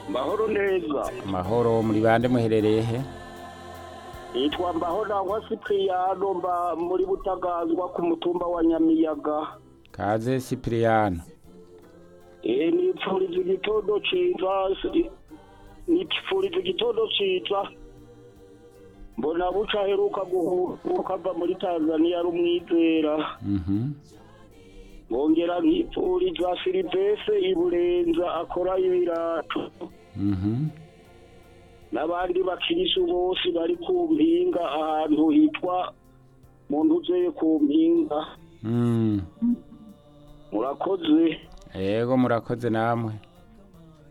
mahoro neza mahoro muri bande muherereye he yitwa mbahorangwa sipiriyano mba muri butagazwa ku mutumba wa nyamiyaga kaze sipiriyano Eh, nipfuriza igitondo ciza si- nipfuriza igitondo ciza mbona buca aheruka guhuruka ava muri tanzaniya ari umwizera Mhm. bongera nkipfuriza silivese iburenza akora ibirato Mhm. n'abandi bakirisu bose bari ku mpinga ahantu hitwa mu ntuzeye ku mpinga Mm. murakoze Yego murakoze namwe